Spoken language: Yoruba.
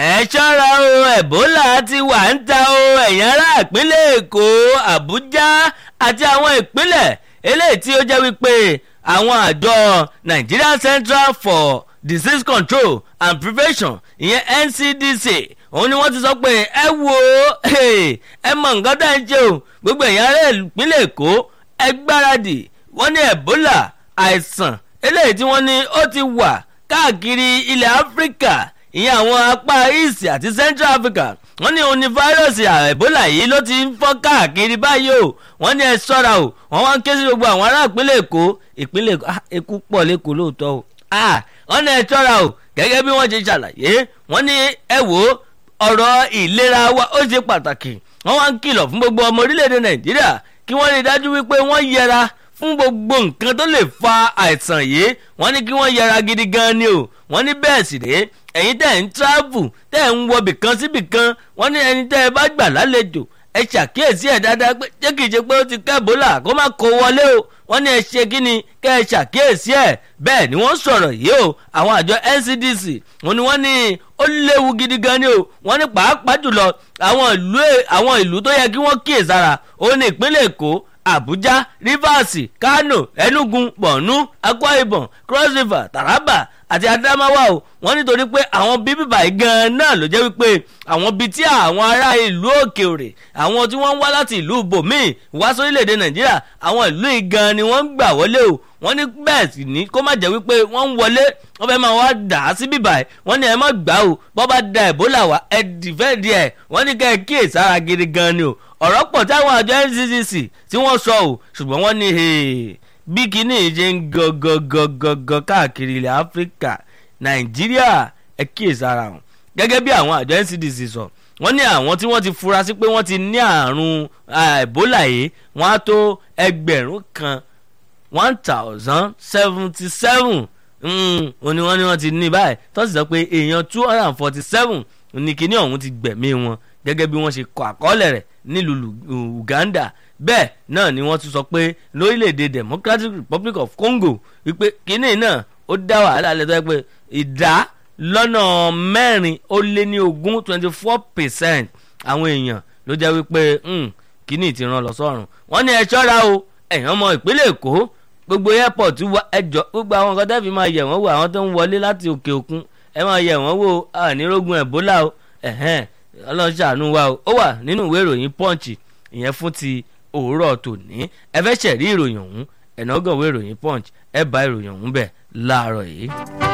ẹ ṣọ́ra o ẹ̀bólà ti wà ń ta o ẹ̀yìn ará ìpínlẹ̀ èkó àbújá àti àwọn ìpínlẹ̀ eléyìí tí ó jẹ́ wípé àwọn àjọ Nigeria Central for Disease Control and Prevention ìyẹn NCDC òun ni wọ́n ti sọ pé ẹ wo ẹ mọ nǹkan tá ẹ ń ṣe o gbogbo ẹ̀yìn ará ìpínlẹ̀ èkó ẹ gbáradì wọ́n ní ẹ̀bólà àìsàn eléyìí tí wọ́n ní ó ti wà káàkiri ilẹ̀ áfíríkà ìyẹn àwọn apá east àti central africa wọ́n ní òun ní fáírọ̀sì ẹ̀bólà yìí ló ti ń fọ́n káàkiri báyìí o wọ́n ní ẹ ṣọ́ra o wọ́n wá ń ké sí gbogbo àwọn ará ìpínlẹ̀ èkó ìpínlẹ̀ èkó pọ̀ lẹ́kọ̀ọ́ lóòótọ́ o wọ́n ní ẹ ṣọ́ra o gẹ́gẹ́ bí wọ́n ṣe ṣàlàyé wọ́n ní ẹ wò ó ọ̀rọ̀ ìlera wa ó ṣe pàtàkì wọ́n wá ń kìlọ̀ fún gbogbo ọmọ orílẹ̀-èdè nàìjíríà kí wọ́n rí i dájú wípé wọ́n yẹra fún gbogbo nǹkan tó lè fa àìsàn yìí wọ́n ní kí wọ́n yẹra gidi gan ni o wọ́n ní bẹ́ẹ̀ sì rèé ẹ̀yin tẹ́ ń travel tẹ́ ń wọ bìkan sí bìkan wọ́n ní ẹni tẹ́ ẹ bá gbà lálejò ẹ ṣàkíyèsí ẹ̀ dáadáa pé jẹ́ kìí ṣe pé ó ti ká Ebola kó má kó wọlé o wọ́n ní ẹ ṣe kí ni kẹ́ ẹ ṣàkíyèsí ẹ̀ bẹ́ẹ̀ ni wọ́n sọ̀rọ̀ yìí o àwọn àjọ NCDC wọ́n ní wọ́n ní ó léwu gidi gan ni o wọ́n ní pàápàá jùlọ àwọn ìlú àwọn ìlú tó yẹ kí wọ́n kíyèsára ó ní ìpínlẹ̀ Èkó Abuja Rivers Kano Enugu Borno Akwa Ibom Cross River Taraba àti Adamawa o wọ́n nítorí pé àwọn bíbí báyìí gan-an náà ló jẹ́ wípé àwọn bíi tí àwọn ará ìlú òkè òrè àwọn tí wọ́n ń wá láti ìlú bòmíì wá sórílẹ̀‐èdè Nàìjíríà àwọn ìlú yìí gan-an ni wọ́n ń gbà wọlé o wọ́n ní bẹ́ẹ̀ sì ní kó má jẹ́ wípé wọ́n ń wọlé wọ́n fẹ́ máa wá dà á sí bíbà ẹ̀ wọ́n ní ẹ má gbà o bọ́ bá da Ebola wá ẹ dìfẹ́ díẹ̀ wọ́n ní kẹ́ ẹ kíyèsára gidi gan-an ni o ọ̀rọ̀ pọ̀ táwọn àjọ NCCC tí wọ́n sọ o ṣùgbọ́n wọ́n ní bí kinní ṣe ń gọgọgọgọgọ káàkiri ilẹ̀ Áfíríkà Nàìjíríà ẹ kíyèsára wọn gẹ́gẹ́ bí àwọn àjọ NCDC sọ wọ́n ní àwọn tí wọ́n ti fura sí pé wọ́n ti ní àrùn Ebola yìí wọ́n á tó ẹgbẹ̀rún kan one thousand seventy seven òní wọ́n ní wọ́n ti ní báyìí tó sì sọ pé èèyàn two hundred and forty seven ní kinní ọ̀hún ti gbẹ̀mí wọn gẹ́gẹ́ bí wọ́n ṣe kọ àkọọ́lẹ̀ rẹ̀ nílùú Uganda bẹ́ẹ̀ náà ni wọ́n tún sọ pé lórílẹ̀‐èdè Democratic Republic of Congo wípé kínní náà ó dá wàhálà lẹ́tọ́ pé ìdá lọ́nà mẹ́rin ó lé ní ogún twenty four percent àwọn èèyàn ló jẹ́ wípé kínní ti ràn lọ sọ́run wọ́n ní ẹ ṣọ́ra o ẹ̀yàn ọmọ ìpínlẹ̀ Èkó gbogbo airport wa ẹjọ́ gbogbo àwọn nǹkan tẹ́ fi máa yẹ̀ wọ́n wò àwọn tó ń wọlé láti òkè òkun ẹ máa yẹ̀ wọ́n wò ànírógun Ebola o ẹ̀hẹ́n ọlọ́run ṣàánú wa o ó wà nínú ìwé ìròyìn punch ìyẹn fún ti òwúrọ̀ tòní ẹ fẹ́ ṣẹ̀rí ìròyìn ọ̀hún ẹ̀nàgàn ìwé ìròyìn punch ẹ bá ìròyìn ọ̀hún bẹ̀ láàárọ̀ yìí.